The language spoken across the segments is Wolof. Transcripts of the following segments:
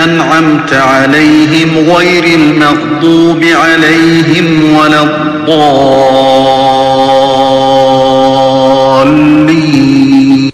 أنعمت عليهم غير المغضوب عليهم ولا الضالين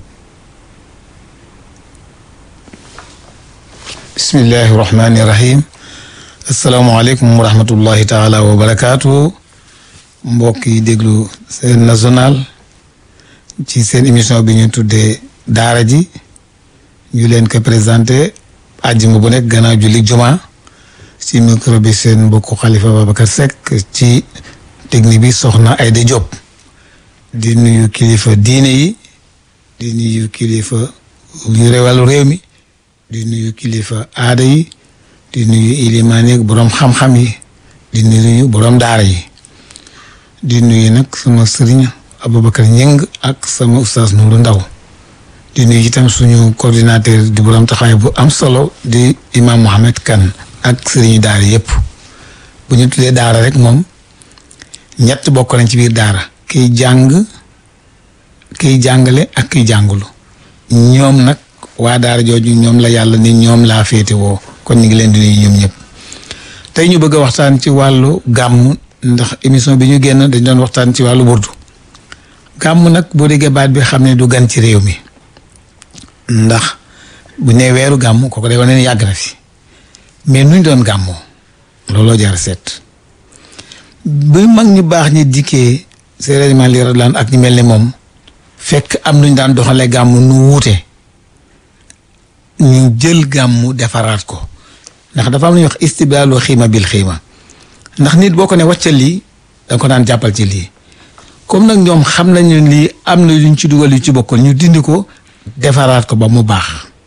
bismillahi rahmaani rahim asalaamaaleykum wa rahmatullahi taala wa barakaatu mbokk yi déglu seen national ci seen émission bi ñu tuddee daara ji ñu leen ko présenté àjjuma bu nekk gannaaw julli juma ci micro bi seen mbokku Khalifa Babacar Seck ci technique bi soxna Aïda Diop di nuyu kilifa diine yi di nuyu kilifa yu wàllu réew mi di nuyu kilifa aada yi di nuyu ilimaan yi boroom xam-xam yi di nuyu boroom daara yi di nuyu nag sama sëriñ Aboubacar Ñing ak sama ustaas Nuru Ndaw di nuyu itam suñu coordinateur di boroom taxawaay bu am solo di imam Mohamed Kan ak sëriñu daara yépp bu ñu tuddee daara rek moom ñett bokk nañ ci biir daara kiy jàng kiy jàngale ak kiy jàngulu ñoom nag waa daara jooju ñoom la yàlla ni ñoom laa féete woo kon ñu ngi leen di nuyu ñoom ñëpp tey ñu bëgg a waxtaan ci wàllu gàmm ndax émission bi ñu génn dañ doon waxtaan ci wàllu burdu gàmm nag boo déggee baat bi xam ne du gan ci réew mi ndax bu nee weeru gàmm kooku day wane ne yàgg na fi mais nuñ doon gàmmoo looloo jar seet bi mag ñu baax ñi dikkee sérieusement li radlaan ak ñu mel ni moom fekk am nuñ daan doxalee gàmm nu wuute ñu jël gàmmu defaraat ko ndax dafa am lu ñuy wax istibdaalu xiima bil xiima ndax nit boo ko ne wàccal lii da nga ko daan jàppal ci lii comme nag ñoom xam nañu lii am na luñ ci dugal yu ci bokkul ñu dindi ko defaraat ko ba mu baax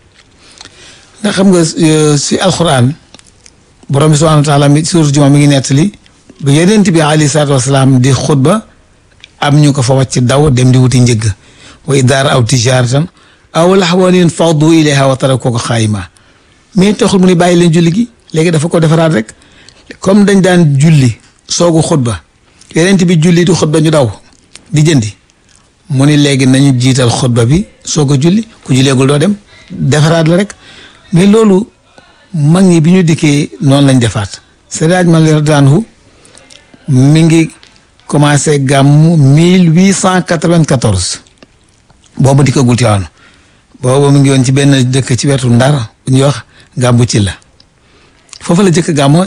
ndax xam nga si alxuraan borom bi subhaanahu wa taala mi suur juma mi ngi nettali bu yonent bi alayhi salaatu wasalaam di xutba am ñu ko fa wàcc daw dem di wuti njëgg wa idaara aw tijaaratan aw laxwan infaddu ilayha wa tarakuuka xaayima mais taxul mu ni bàyyi leen julli gi léegi dafa ko defaraat rek comme dañ daan julli soogu xutba yeneen bi julli di xutba ñu daw di jëndi mu ni léegi nañu jiital xutba bi soog a julli ku julleegul doo dem defaraat la rek mais loolu mag ñi bi ñu dikkee noonu lañ defaat Seydi Malick radiyallaahu mi ngi commencé gàmmu mille huit cent quatre-vingt-quatorze boobu dikkagul Tiwaawan boobu mu ngi woon ci benn dëkk ci wetu Ndar bu ñuy wax gàmbu ci la foofu la jëkk gàmmu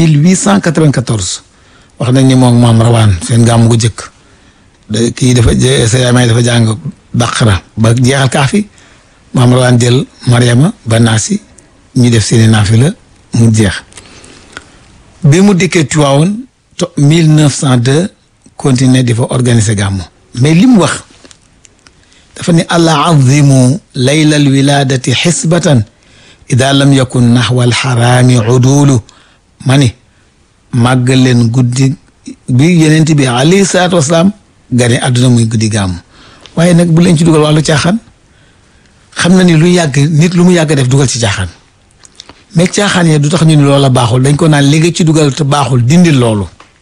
1894 wax nañ ni moom maam rawaan seen gàmmu gu jëkk kii dafa sa yaay dafa jàng baqara ba jeexal kaafi maam rawaan jël mariama ba naasi ñu def seeni naafila mu jeex bi mu dikkee Tiwaawoon to 1902 continuer di fa organiser gàmmu mais li mu wax dafa ne allah azimu layla alwiladati xisbatan ida lam yakun naxwa alxaraami udulu ma ni màgg leen guddi bi yenent bi alayhi salaatu wasalaam gane àdduna muy guddi gàmm waaye nag bu leen ci dugal wàllu caaxaan xam na ni lu yàgg nit lu mu yàgg def dugal ci caaxaan mais caaxaan yee du tax ñu ni loola baaxul dañ ko naan léegi ci dugal te baaxul dindil loolu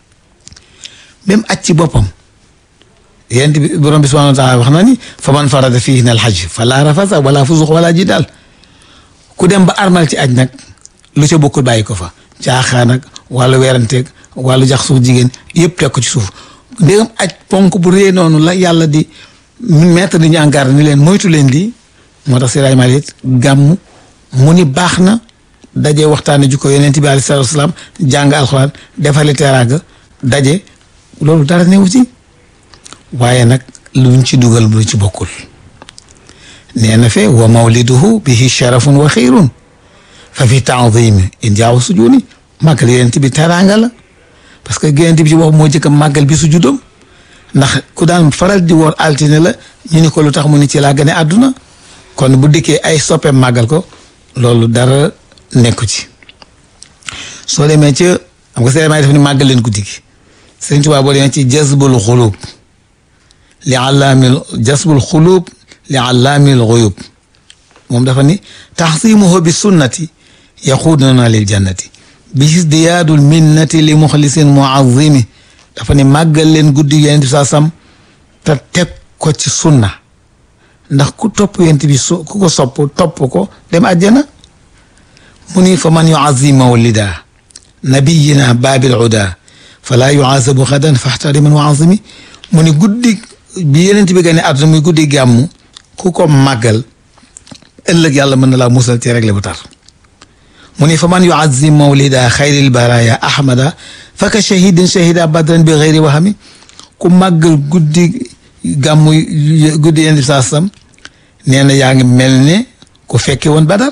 même aj ci boppam yent bi borom bi subhanahu wa taala wax na ni fa man farada fiihinna al-hajj fala rafasa wala fusuq wala jidaal ku dem ba armal ci aj nag lu ca bokkul bàyyi ko fa caaxaan ak wàllu weeranteeg wàllu jax suuf jigéen yëpp teg ko ci suuf ndégam aj ponk bu rée noonu la yàlla di mettre ni ñu en garde ni leen moytu leen lii moo tax Seydi Malick gàmm mu ni baax na daje waxtaane ju ko yonent bi alayhi salaatu wasalaam jàng alxuraan defali teraanga daje loolu dara newu ci waaye nag luñ ci dugal lu ci bokkul nee na fe wa mawliduhu bihi sharafun wa xiirun fa fi taadimi in jaaw sujuni màggal yonent bi teraanga la parce que yonent bi ci wax moo jëkk màggal bi su juddam ndax ku daan faral di woor altine la ñu ni ko lu tax mu ni ci laa gane àdduna kon bu dikkee ay soppeem màggal ko loolu dara nekku ci soo demee ca xam nga seen def ni màggal leen guddi gi Sëriñ Tuubaa boo demee ci jazbul xulub li allaamil jazbul xulub li allaamil xuyub moom dafa ni taxsimuhu bi sunnati yaxuuduna lil jannati bi isdiyaadul minnati li muxlisin muazimi dafa ni màggal leen guddi yonent bi saa sam te teg ko ci sunna ndax ku topp yonent bi su ku ko sopp topp ko dem àjjana mu ni fa man yuazim mawlida nabiyina baabil uda fala yuazabu xadan faxtariman wa azimi mu ni guddi bi yeneen bi gane àdduna muy guddi gàmmu ku ko màggal ëllëg yàlla mën na laa musal ci réglé bu tar mu ni fa man yuazim mawlida xayril baraya ahmada faka shahidin shahida badran bi xayri waxami ku màggal guddi gàmmu guddi yeneen bi saa sam nee na yaa ngi mel ne ku fekke woon badar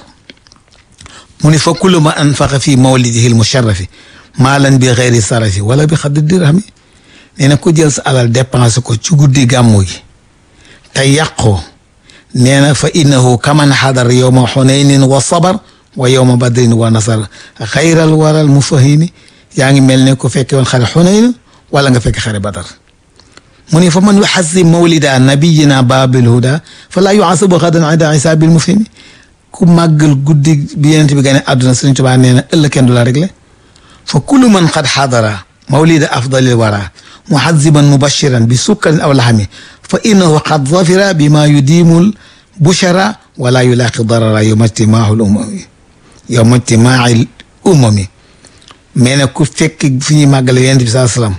mu ni fa kullu ma anfaqa fi mawlidihi l musharrafi maalan bi xeyri sarafi wala bi xaddi dirhami nee na ku jël sa alal dépensé ko ci guddi gàmmu gi te yàqoo nee na fa innahu kaman xadar yowma xunaynin wa sabar wa yowma badrin wa nasar xayral waral mufahimi yaa ngi mel ne ku fekke woon xare xunayn wala nga fekk xare badar mu ni fa man yuxasim mawlida nabiyina babil huda fa laa yuasabu xadan ida isaabil mufhimi ku màggal guddi bi yenent bi gane àdduna Sëriñ Tuubaa nee na ëllëg kenn du la réglé fa kullu man qad xadara mawlida afdalil wara muhaziban mubashiran bi sukkarin aw laxami fa innahu qad zafira bima yudimul bushara wala yulaaqi darara yowma ijtimaahul umami yowma ijtimaahil umami mais nag ku fekk fi ñuy màggale yenent bi saa salaam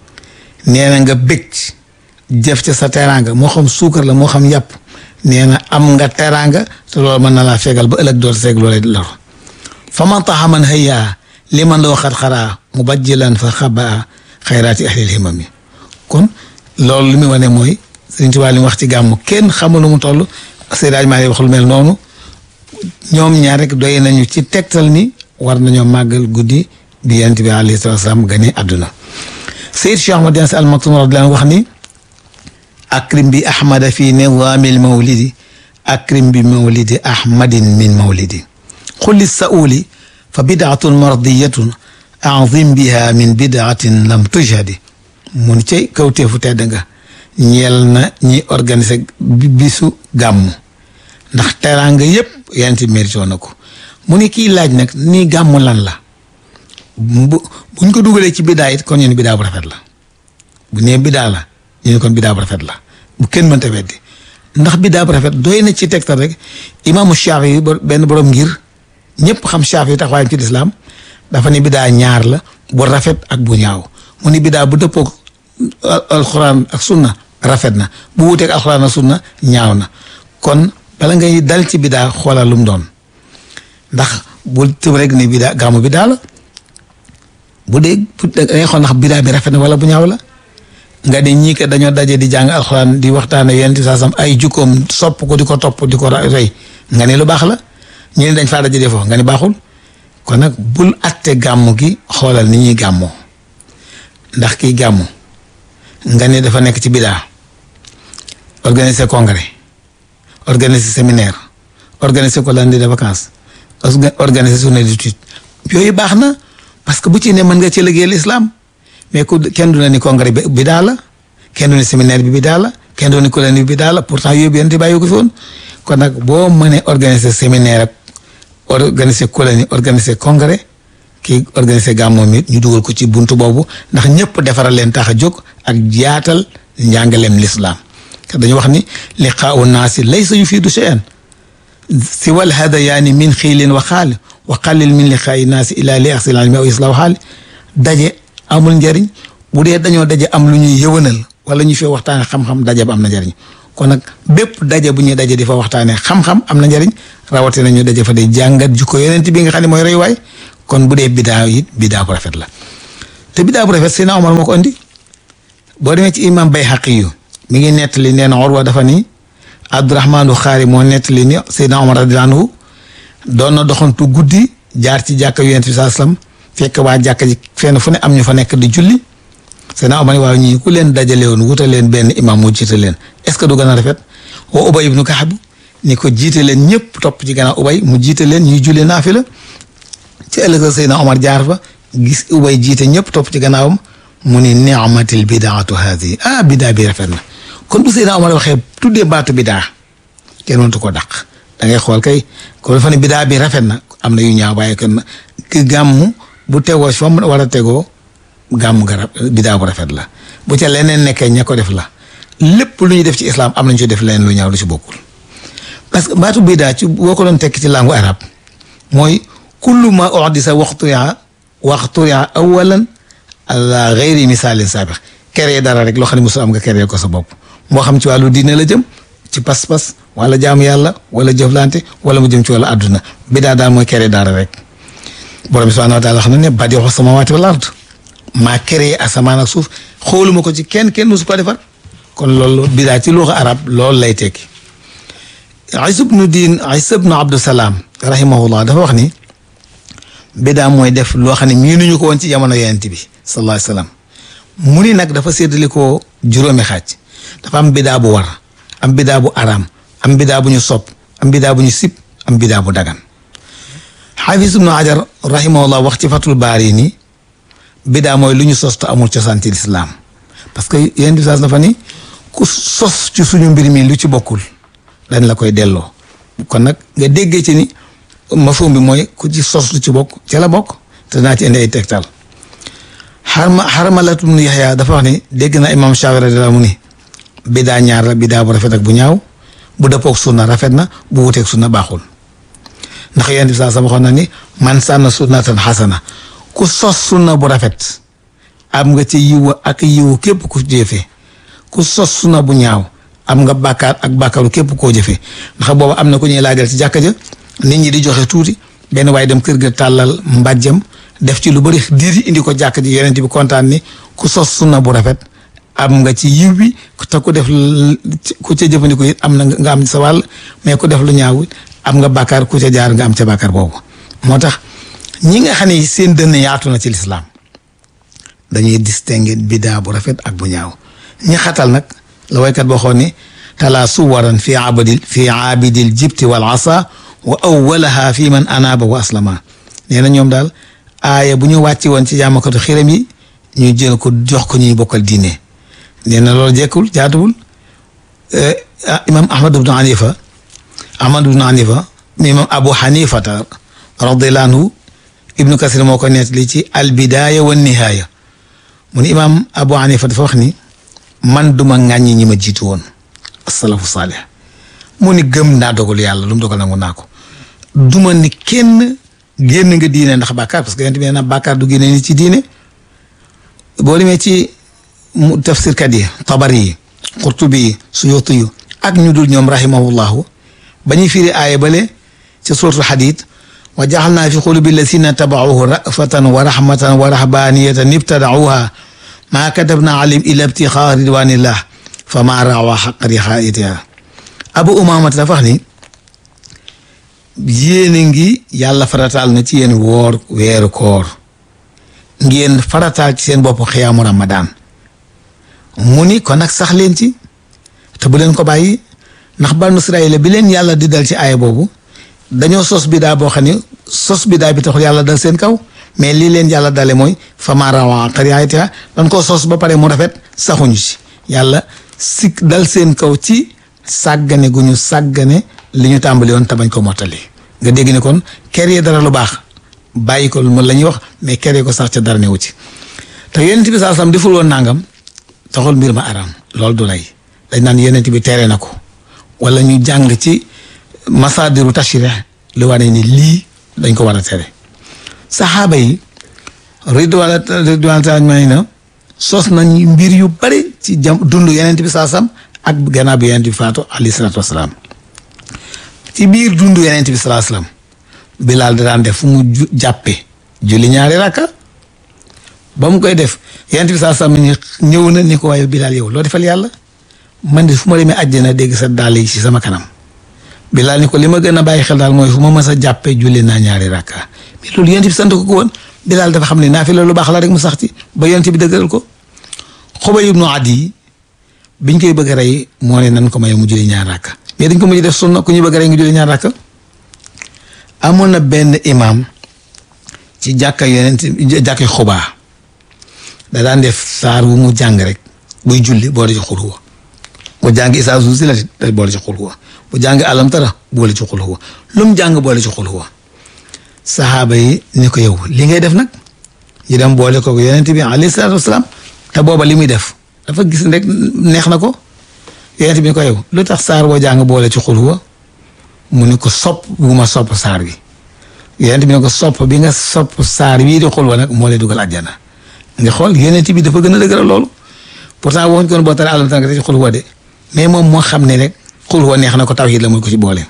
nee na nga bëgg jëf ca sa teraanga moo xam suukar la moo xam yàpp nee na am nga teraanga te loolu mën na laa fegal ba ëllëg doon seeg loolee lor fa man taxa man hayya li man loo xat xaraa mu bajjilan fa xabaa xayraati ahlil himami kon loolu li muy wane mooy Sëriñ Tuubaa li mu wax ci gàmmu kenn xamul lu mu toll Seydi Maalik wax lu mel noonu ñoom ñaar rek doy nañu ci tegtal ni war nañoo màggal guddi bi yonent bi alayhi salaatu wa salaam gane àdduna Seyd Cheikh Ahmad Tidiane Sy Al Maktoum radiyallaahu wax ni akrim bi ahmada fi nidaamil mawlidi akrim bi mawlidi ahmadin min mawlidi xulli sauli fa bidaatun mardiyatun azim biha min bidaatin lam tujhadi mun cay kawteefu tedd nga ñeel na ñi organiser bisu gàmmu ndax teraanga yépp yonent bi mérito na ko mu ni kii laaj nag nii gàmmu lan la bu buñ ko dugalee ci bidaa it kon ñu ne bidaa bu rafet la bu nee bidaa la ñu ne kon bidaa bu rafet la bu kenn mënta weddi ndax bidaa bu rafet doy na ci tegtal rek imaamu Shaafi yi benn borom ngir ñëpp xam Shaafi yi taxawaayam ci lislaam dafa ne bidaa ñaar la bu rafet ak bu ñaaw mu ni bidaa bu dëppoog alxuraan ak sunna rafet na bu wuuteeg alxuraan ak sunna ñaaw na kon bala ngay dal ci bidaa xoolal lu mu doon ndax bul tëb rek ni bidaa gàmmu bidaa la bu dee da ngay xool ndax bidaa bi rafet na wala bu ñaaw la nga ne ñii kat dañoo daje di jàng alxuraan di waxtaane yenn saa sam ay jukkoom sopp ko di ko topp di ko roy nga ne lu baax la ñu ne dañ faa daje defoo nga ne baaxul kon nag bul atte gàmmu gi xoolal ni ñuy gàmmoo ndax kii gàmmu nga ne dafa nekk ci bidaa organiser congrès organiser séminaire organiser colonie de vacances organiser journée d'étude yooyu baax na parce que bu ci ne mën nga ci liggéeyal islam mais ku kenn du ne ni congrès bi bidaa la kenn du ne séminaire bi bidaa la kenn du ne colonie bi bidaa la pourtant yooyu yéen bàyyi ko fi woon kon nag boo mënee organiser séminaire ak organiser colonie organiser congrès kii organiser gàmmoom it ñu dugal ko ci buntu boobu ndax ñëpp defaral leen tax a jóg ak jaatal njàngaleem l'islam dañu wax ni liqaau naasi laysa yufiidu shay'an siwal hadayaani min xiilin wa xaali wa qalil min liqaa'i naasi ila li axsil almi aw islaahu xaali daje amul njariñ bu dee dañoo daje am lu ñuy yëwanal wala ñu fi waxtaane xam-xam daje ba am na njariñ kon nag bépp daje bu ñuy daje di fa waxtaanee xam-xam am na njariñ rawatina ñu daje fa di jàngat jukko yonent bi nga xam ne mooy roy waay kon bu dee bidaa it bidaa bu rafet la te bidaa bu rafet Seydina Omar moo ko andi boo demee ci imam Bayhaqi yu mi ngi nettali nee na Urwa dafa ni Abdurahmaanu Xaari moo nettali ni Seydina Omar radiyallaahu anhu doon na doxantu guddi jaar ci jàkka yonent bi saa sallam fekk waa jàkka ji fenn fu ne am ñu fa nekk di julli Seydina Omar waaw ñii ku leen dajale woon wutal leen benn imam mu jiite leen est-ce que du gën a rafet wa Ubay ibnu Kaab ni ko jiite leen ñëpp topp ci gannaaw Ubay mu jiite leen ñuy julli naafila ci ëllëg Seydina Omar jaar fa gis Ubay jiite ñëpp topp ci gannaawam mu ni ni'matil bidaatu haadi ah bidaa bi rafet na kon bu Seydina Omar waxee tuddee baatu bidaa kenn mëntu ko dàq da ngay xool kay ko dafa ne bidaa bi rafet na am na yu ñaaw waaye kon ki gàmmu bu tegoo fa mu war a tegoo gàmmu garab bidaa bu rafet la bu ca leneen nekkee ña ko def la lépp lu ñu def ci islam am nañu ci def leneen lu ñaaw lu ci bokkul parce que baatu bidaa ci boo ko doon tekki ci langue arabe mooy kullu ma uhdisa waxturia waxturia awalan ala gayri misaalin saabiq keree dara rek loo xam ne mosul am nga keree ko sa bopp moo xam ci wàllu diine la jëm ci pas-pas wala jaamu yàlla wala jëflante wala mu jëm ci wàllu àdduna bidaa daal mooy keree dara rek borom bi subhanahu wa taala xam na ne badiixu samawaati wal ard maa keree asamaan ak suuf xooluma ko ci kenn kenn musu ko defar kon loolu bidaa ci luxa arab loolu lay tekki Isa bnu diin Isa bnu Abdusalaam rahimahullah dafa wax ni bidaa mooy def loo xam ne miinuñu ko woon ci jamono yonent bi sallallahu alayhi wasallam mu ni nag dafa séddale ko juróomi xaaj dafa am bidaa bu war am bidaa bu araam am bidaa bu ñu sopp am bidaa bu ñu sib am bidaa bu dagan xaafis ibnu hajar rahimahullah wax ci fatul baari ni bidaa mooy lu ñu sos te amul cosaan ci lislaam parce que yonent bi dafa ni ku sos ci suñu mbir mi lu ci bokkul dañ la koy delloo kon nag nga déggee ci ni mafhum bi mooy ku ci sos lu ci bokk ca la bokk te naa ci indi ay tegtal xarma xarmalatu ibnu yaxya dafa wax ni dégg na imam Shaafi radiyallaahu mu ni bidaa ñaar la bidaa bu rafet ak bu ñaaw bu dëppook sunna rafet na bu wuteek sunna baaxul ndax yonent bi saa sama waxoon na ni man sànna sunnatan xasana ku sos sunna bu rafet am nga ci yiw ak yiwu képp ku jëfee ku sos sunna bu ñaaw am nga bàkkaar ak bàkkaaru képp koo jëfee ndax boobu am na ku ñuy laajal ci jàkka ja nit ñi di joxe tuuti benn waaye dem kër ga tàllal mbàjjam def ci lu bëri diir indi ko jàkk ji yonent bi kontaan ni ku sos sunna bu rafet am nga ci yiw bi te ku def ku ca jëfandikoo it am na nga am sa wàll mais ku def lu ñaaw am nga bàkkaar ku ca jaar nga am ca bàkkaar boobu moo tax ñi nga xam ne seen dënn yaatu na ci lislaam dañuy distinguer bidaa bu rafet ak bu ñaaw ñi xatal nag la waykat boo xoon ni talaa suwaran fi abadil fi abidil jibti wal asa wa awwalaha fi man anaaba wa aslama nee na ñoom daal aaya bu ñu wàcci woon ci jaamakatu xiram yi ñu jël ko jox ko ñuy bokkal diine nee na loolu jekkul jaatuwul imam ahmad ibnu hanifa ahmad ibnu hanifa imam abu hanifata radiallahu anhu ibnu kasir moo ko nettali ci al bidaaya wa nihaaya mu ni imam abu hanifa dafa wax ni man duma ŋàññi ñi ma jiitu woon asalafu saalih mu ni gëm naa dogal yàlla lu mu dogal nangu naa ko duma ni kenn génn nga diine ndax bàkkaar parce que yonent bi nee na bàkkaar du génne nit ci diine boo demee ci mu tafsirkat yi tabari yi qurtubi yi suyuti yu ak ñu dul ñoom rahimahullahu ba ñuy firi aaya bale ci suratul hadid wa jaxalnaa fi qulubi lazina tabauhu rafatan wa rahmatan wa rahbaniyatan ibtadauha maa katabna alayhim illa ibtixaa ridwanillah fa maa rawa xaq riaayatiha abu umamata dafa wax ni yéene ngi yàlla farataal na ci yéen woor weeru koor ngeen farataal ci seen bopp xiyaamu ramadan mu ni kon nag sax leen ci te bu leen ko bàyyi ndax banu Israayil bi leen yàlla di dal ci aaya boobu dañoo sos bidaa boo xam ne sos bidaa bi taxul yàlla dal seen kaw mais lii leen yàlla dale mooy fama rawa xariyaatiha dañ ko sos ba pare mu rafet saxuñu ci yàlla si dal seen kaw ci sàggane gu ñu sàggane li ñu tàmbali woon te bañ ko mottali nga dégg ne kon kere dara lu baax bàyyi ko moom la ñuy wax mais kere ko sax ca dara newu ci te yonent bi saa sam deful woon nangam taxul mbir ma araam loolu du lay dañ naan yonent bi tere na ko wala ñu jàng ci masadiru tashri lu wane ni lii dañ ko war a tere saxaaba yi ridwaan ridwaan taala na sos nañ mbir yu bari ci jam dund yonent bi saa sam ak gannaaw bi yonent bi faatu alayhi salaatu wasalaam ci biir dund yonent bi salaa salaam bilaal da daan def fu mu jàppe julli ñaari rakka ba mu koy def yonent bi salaa salaam ni ñëw na ni ko waaye bilaal yow loo defal yàlla man de fu ma demee àjjana dégg sa dàll yi ci sama kanam bilaal ni ko li ma gën a bàyyi xel daal mooy fu ma mës a jàppe julli naa ñaari rakka mais loolu yonent bi sant ko ko woon bilaal dafa xam ne naa fi la lu baax la rek mu sax ci ba yonent bi dëgëral ko Xubay ibnu Adi biñ koy bëgg a rey moo ne nan ko may mu julli ñaari rakka mais dañ ko mujj def sunna ku ñu bëgg rek nga julli ñaar rakka amoon na benn imam ci jàkka yonent jàkka xubaa da daan def saar wu mu jàng rek buy julli boole ci xul huwa bu jàng isaa zulzilati da boole ci xul huwa bu jàng alam tara boole ci xul huwa lu mu jàng boole ci xul huwa saxaaba yi ni ko yow li ngay def nag ñu dem boole ko yonent bi alayhi salaatu wasalaam te booba li muy def dafa gis rek neex na ko yonent bi ni ko yow lu tax saar boo jàng boole ci xul huwa mu ni ko sopp bu ma sopp saar bi yonent bi ne ko sopp bi nga sopp saar wii di xul wa nag moo lay dugal àjjana nga xool yonent bi dafa gën a dëgëral loolu pourtant waxuñ ko boo tare àllam tan nga ci xul wa de mais moom moo xam ne rek xul wa neex na ko tawhid la muy ko ci boole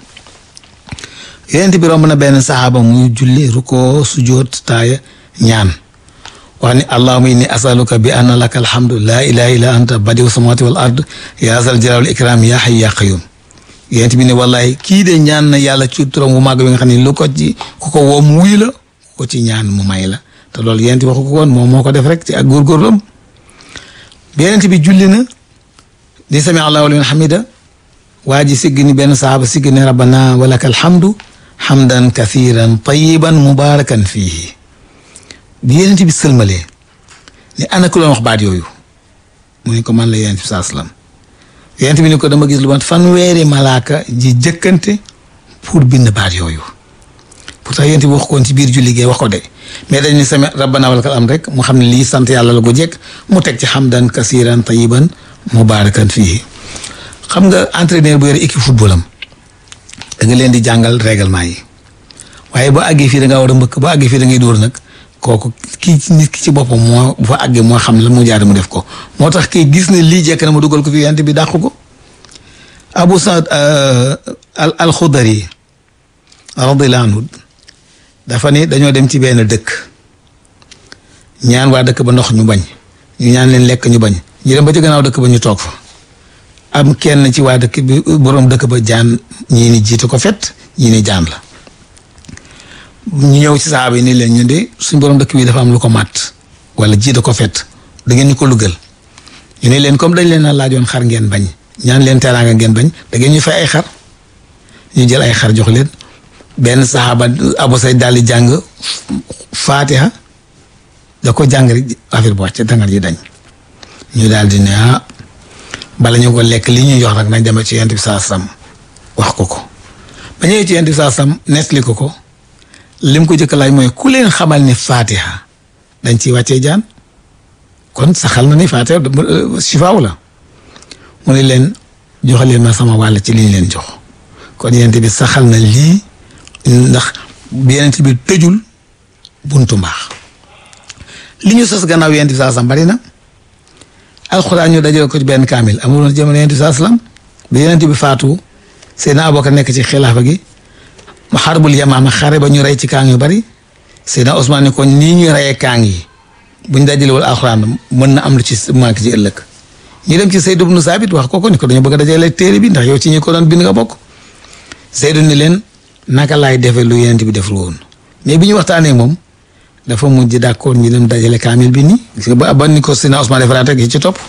yonent bi romb na benn saxaaba muy julli ruko sujoot taaya ñaan wax ni allahuma inni asaluka bi anna laka alhamdu laa ilaha illa anta badiu samawati wal ard ya zal jalal ikram ya hayy ya qayyum yonent bi ne wallahi kii de ñaan na yàlla ci turam wu màgg bi nga xam ne lu ko ci ku ko woo mu wuy la ku ko ci ñaan mu may la te loolu yonent bi waxu ko woon moom moo ko def rek ci ak góorgóorlam bi yonent bi julli na di sami allahu liman hamida waa ji sigg ni benn saxaaba sigg ne rabbana walaka alhamdu hamdan kathiran tayiban mubarakan fihi bi yonent bi sëlmalee ni ana ku doon wax baat yooyu mu ne ko man la yonent bi saa salaam yonent bi ni ko dama gis lu mat fanweeri malaaka ji jëkkante pour bind baat yooyu pourtant yonent bi wax koon ci biir julli gee wax ko de mais dañ ni sami rabbana walakal am rek mu xam ne lii sant yàlla la ko jekk mu teg ci hamdan kasiran tayiban mubarakan fii xam nga entraîneur bu yore équipe football am da nga leen di jàngal règlement yi waaye ba àggee fii da ngaa war a mbëkk ba àggee fii da ngay dóor nag kooku kii ci nit ki ci boppam moo bu fa àggee moo xam la mu jaar mu def ko moo tax kii gis ne lii jekk na ma dugal ko fi yonent bi dàq ko Abu Saad al alxudari radiyallahu anhu dafa ni dañoo dem ci benn dëkk ñaan waa dëkk ba ndox ñu bañ ñu ñaan leen lekk ñu bañ ñu dem ba ci gannaaw dëkk ba ñu toog fa am kenn ci waa dëkk bi boroom dëkk ba jaan ñii ni jiitu ko fet ñii ni jaan la ñu ñëw ci saaba yi ni leen ñu de suñ boroom dëkk bi dafa am lu ko màtt wala jiitu ko fet da ngeen ñu ko lugal ñu ne leen comme dañ leen a laajoon xar ngeen bañ ñaan leen teraanga ngeen bañ da ngeen ñu fay ay xar ñu jël ay xar jox leen benn saxaaba Abu Sayd daal di jàng faatiha da ko jàng rek affaire bu wàcc dangar ji dañ ñu daal di ne ah bala ñu ko lekk li ñuy jox nag nañ demee ci yonent bi saa sam wax ko ko ba ñëwee ci yonent bi saa sam nettali ko ko lim ko jëkk laaj mooy ku leen xamal ni faatiha dañ ciy wàccee jaan kon saxal na ni faatiha sifaaw la mu ne leen joxe leen ma sama wàll ci liñ leen jox kon yonent bi saxal na lii ndax yonent bi tëjul buntu mbaax li ñu sos gannaaw yonent bi saa sam bari na alxuraan ñu dajale ko ci benn kaamil amuloon jamono yonent bi saa salaam bi yonent bi faatu Seydina Abubakar nekk ci xilaafa gi mu xarbul yamaama xare ba ñu rey ci kaang yu bari Seydina Ousmane ni ko nii ñu reyee kaang yi buñ dajalewul alxuraan mën na am lu ci manque ci ëllëg ñu dem ci Seydou ibnu Saabit wax ko ko ni ko dañu bëgg a dajale téere bi ndax yow ci ñi ko doon bind nga bokk Seydou ni leen naka laay defee lu yonent bi deful woon mais bi ñu waxtaanee moom dafa mujj d'accord ñu dem dajale kaamil bi nii gis nga ba ba ni ko Seydina Ousmane defaraat ak yi ci topp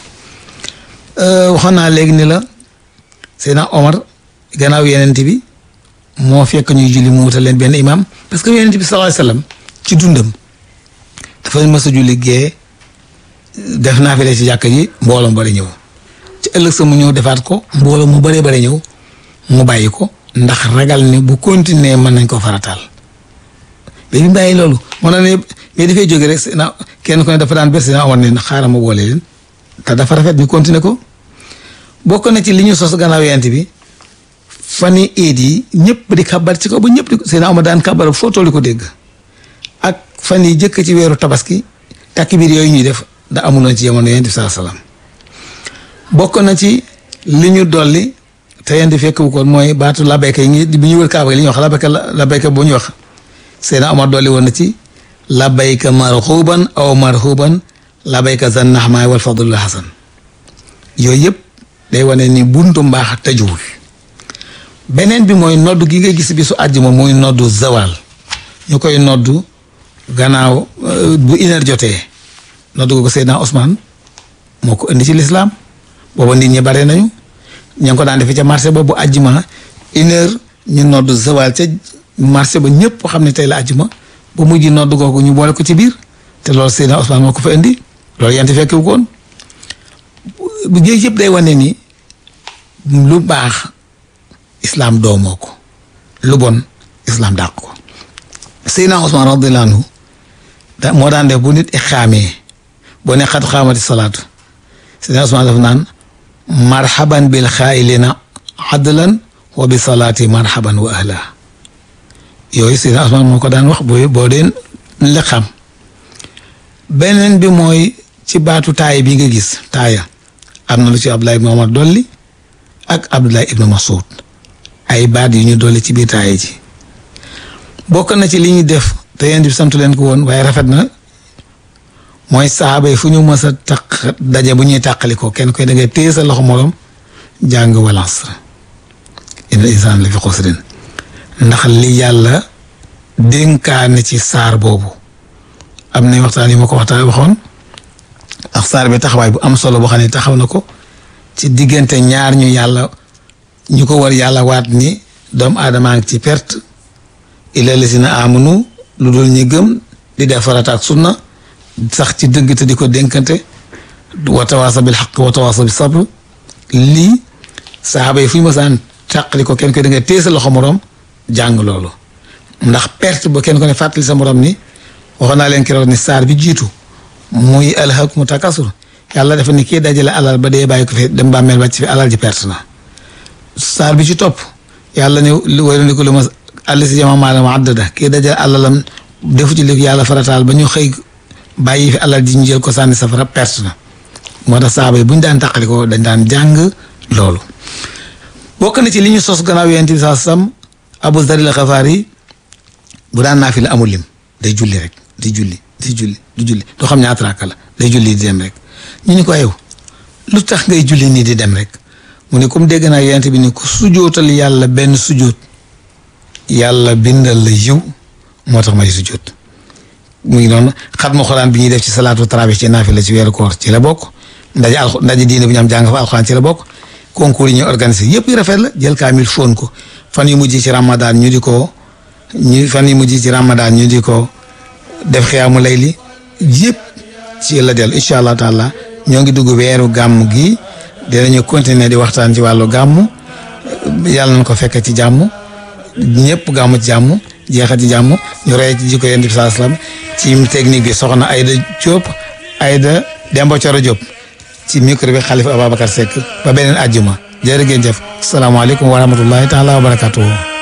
waxoon naa léegi ni la Seydina Omar gannaaw yonent bi moo fekk ñuy julli mu wutal leen benn imam parce que yonent bi sallallahu alayhi wasallam ci dundam dafa mës a julli gee def naa fi ci jàkka ji mbooloo mu bari ñëw ci ëllëg sa mu ñëw defaat ko mbooloo mu bëree bari ñëw mu bàyyi ko ndax ragal ni bu continuer mën nañ ko farataal mais bi mu bàyyi loolu moo na ne mais dafay jóge rek na kenn ku ne dafa daan bés dina amoon ne xaaral ma boole leen te dafa rafet ñu continuer ko bokk na ci li ñu sos gannaaw yent bi fani iid yi ñëpp di kabar ci ko ba ñëpp di ko seen ama daan kabar foo toll ko dégg ak fan yi jëkk ci weeru tabaski takbiir yooyu ñuy def da amuloon ci jamono yent bi saa salaam bokk na ci li ñu dolli te yent fekk bu ko mooy baatu labayka yi ngi bi ñu wër kaaba gi li ñuy wax labayka labayka bu ñu wax Seydina Omar dolli woon na ci labayka marxuban aw marxuban labayka zan naxmaay wal fadlul hasan yooyu yëpp day wane ni buntu mbaax tëjuwul beneen bi mooy noddu gi nga gis bi su àjjuma muy noddu zawal ñu koy noddu gannaaw bu une heure jotee noddu ko Seydina Ousmane moo ko indi ci lislaam booba nit ñi bare nañu ña ngi ko daan defee ca marché ba bu àjjuma une heure ñu noddu zawal ca marché ba ñëpp xam ne tey la àjjuma ba mujj noddu googu ñu boole ko ci biir te loolu Seydina Ousmane moo ko fa indi loolu yent fekk wu koon bu géej yëpp day wane ni lu baax islam doomoo ko lu bon islam dàq ko Seydina Ousmane radiyallahu anhu da moo daan def bu nit i xaamee boo ne xat xaamati salaatu Seydina Ousmane daf naan marhaban bil xaayilina adlan wa bi salaati marhaban wa ahla yooyu Seydina Usmaan moo ko daan wax boo boo deen li xam beneen bi mooy ci baatu taaya bi nga gis taaya am na lu ci Abdullah ibn Omar dolli ak Abdullah ibn Mas'ud ay baat yu ñu dolli ci biir taaya ji bokk na ci li ñu def te yéen di santu leen ko woon waaye rafet na mooy saaba yi fu ñu mës a taq daje bu ñuy tàqali ko kenn koy da ngay téye sa loxo morom jàng wal asr inna insaan la fi xusrin ndax li yàlla dénkaane ci saar boobu am na waxtaan yi ma ko waxtaan waxoon ak saar bi taxawaay bu am solo boo xam ne taxaw na ko ci diggante ñaar ñu yàlla ñu ko war yàlla waat ni doomu aadamaa ngi ci perte illa lazina amanu lu dul ñi gëm di def farata ak sunna sax ci dëgg te di ko dénkante wa tawaasa bil xaq wa tawaasa bi sabr lii saxaaba yi fu ñu mësaan tàqali ko kenn koy da nga téye sa loxo morom jàng loolu ndax perte ba kenn ko ne fàttali sa morom ni waxoon naa leen keroog ni saar bi jiitu muy alhaakumu takasur yàlla dafa ni kii dajale alal ba dee bàyyi ko fi dem bàmmeel bàcc fi alal ji perte na saar bi ci topp yàlla ne wayru ni ko lu ma àll si jama maalam addada kii dajale alalam defu ci li yàlla farataal ba ñu xëy bàyyi fi alal ji ñu jël ko sànni safara perte na moo tax saaba yi bu ñu daan tàqali ko dañ daan jàng loolu bokk na ci li ñu sos gannaaw yonent bi saa sam Abu Zar al-Ghafari bu daan naa fi la amul lim day julli rek day julli day julli du julli doo xam ñaata raaka la day julli di dem rek ñu ni ko yow lu tax ngay julli nii di dem rek mu ne comme dégg naa yonent bi ni ko sujootal yàlla benn sujoot yàlla bindal la yiw moo tax may sujoot mu ngi noonu xatmu xuraan bi ñuy def ci salaatu tarawih ci naafila ci weeru koor ci la bokk ndaje al ndaje diine bu ñu am jàng fa alxuraan ci la bokk concours yi ñu organisé yëpp yu rafet la jël kaamil fóon ko fan yu mujj ci ramadan ñu di ko ñu fan yu mujj ci ramadan ñu di ko def xiyaamu layli yëpp ci la dellu incha allah taala ñoo ngi dugg weeru gàmm gi dinañu continuer di waxtaan ci wàllu gàmm yàlla na ko fekk ci jàmm ñëpp gàmm ci jàmm jeexal ci jàmm ñu rey ci jikko yonent bi saa salaam ci technique bi soxna Aïda Diop Aïda Demba Coro Diop ci micro bi Khalifa Ababacar Seck ba beneen àjjuma jërë ngeen jëf salaamaaleykum wa rahmatullahi taala wa barakatuhu